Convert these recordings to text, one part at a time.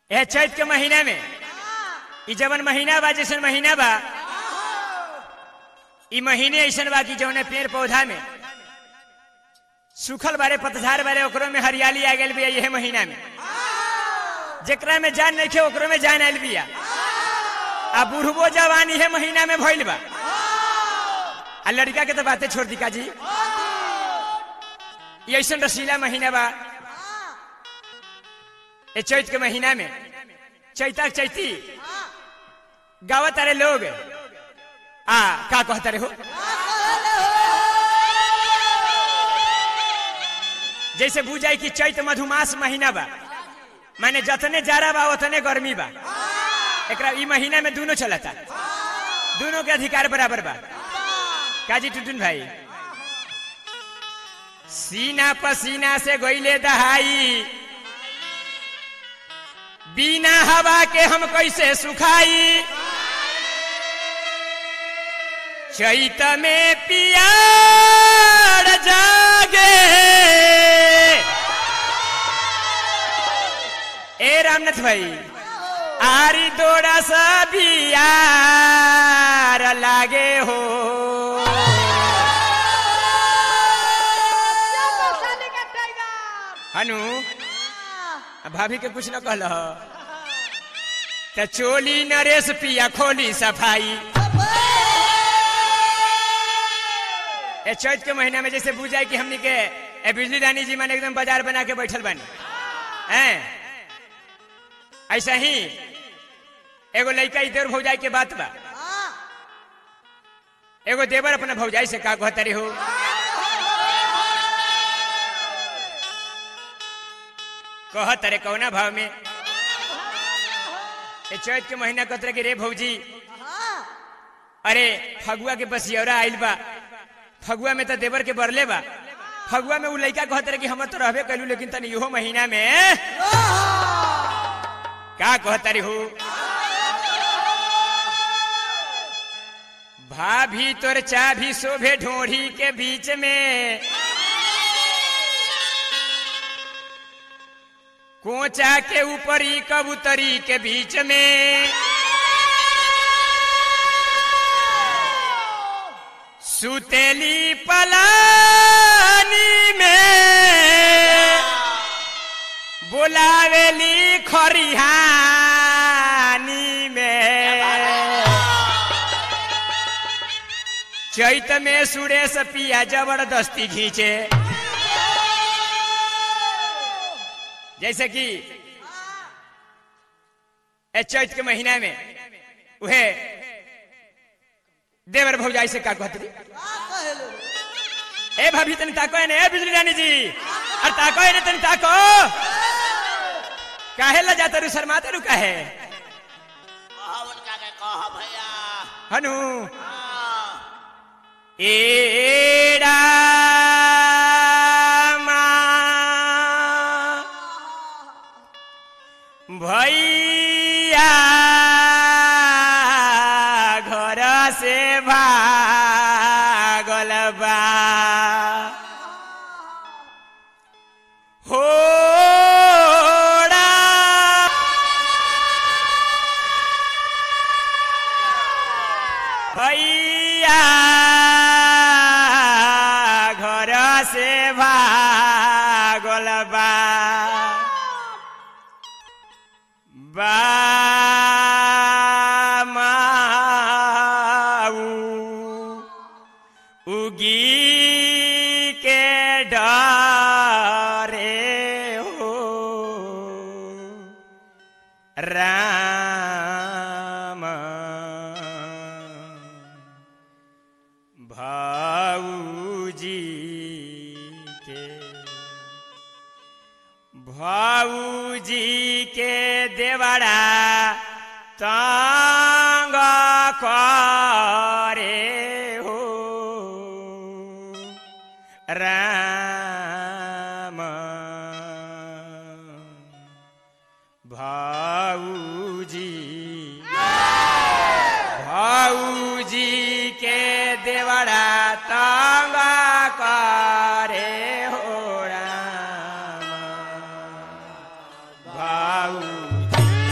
यह चैत के महीना में ई जवन महीना बा जैसन महीना बा ई महीने ऐसन बा कि जौने पेड़ पौधा में सूखल बारे पतझार बारे ओकरो में हरियाली आ गई बिया यह महीना में जेकरा में जान नहीं खे ओकरो में जान आयल बिया आ बुढ़बो जवान इहे महीना में भइल बा आ लड़का के तो बातें छोड़ दी का जी ये ऐसन रसीला महीना बा ये चैत के महीना में चैता चैती गावत अरे लोग आ का कहता रे हो जैसे बुझाई कि चैत मधुमास महीना बा माने जतने जाड़ा बा उतने गर्मी बा एकरा ई महीना में दोनों चलता दोनों के अधिकार बराबर बा काजी टुटुन भाई सीना पसीना से गोइले दहाई बिना हवा के हम कैसे सुखाई चैत में पियार जागे ए रामनाथ भाई आरी दोड़ा सा बियार लागे हो हनु भाभी के कुछ न कहल त चोली नरेश पिया खोली सफाई ए चैत के महीना में जैसे बुझाई कि हमनी के ए बिजली रानी जी माने एकदम बाजार बना के बैठल बानी हैं ऐसा ही एगो लड़का इधर भौजाई के बात बा एगो देवर अपना भौजाई से का कहतरी हो कहत रे कौना भाव में ए चैत के महीना कहत कि रे भौजी अरे फगुआ के बसियौरा आइल बा फगुआ में तो देवर के बरले बा फगुआ में उ लड़का कहत रहे कि हम तो रहबे कैलू लेकिन तनी इहो महीना में का कहतरी हो भाभी तोर चाभी शोभे ढोढ़ी के बीच में कोचा के ऊपरी कबूतरी के बीच में सुतेली पलानी में बोलावेली खरिहानी में चैत में सुरेश पिया जबरदस्ती खींचे जैसे कि ए चैत के महीना में उहे देवर भौजाई से का कहती ए भाभी तनी ताको है ने ए बिजली रानी जी अरे ताको है ने तनी ताको काहे ला जाता रू शर्माते रू काहे उनका के कह भैया हनु हाँ, एड़ा भैया घर से भागल बा होड़ा भैया घर से भागल बा बामाऊ उगी के डरे हो राम भाऊजी के भाऊजी के देवड़ा तंग करे हो राम भाऊजी भाऊजी के देवड़ा तंग करे हो राम भाऊजी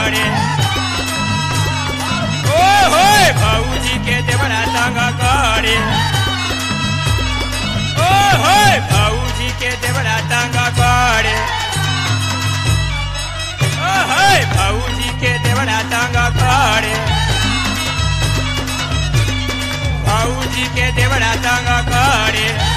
करे ओ होय भौजी के देवरा तंग करे ओ होय भौजी के देवरा तंग करे ओ होय भौजी के देवरा तंग करे भौजी के देवरा तंग करे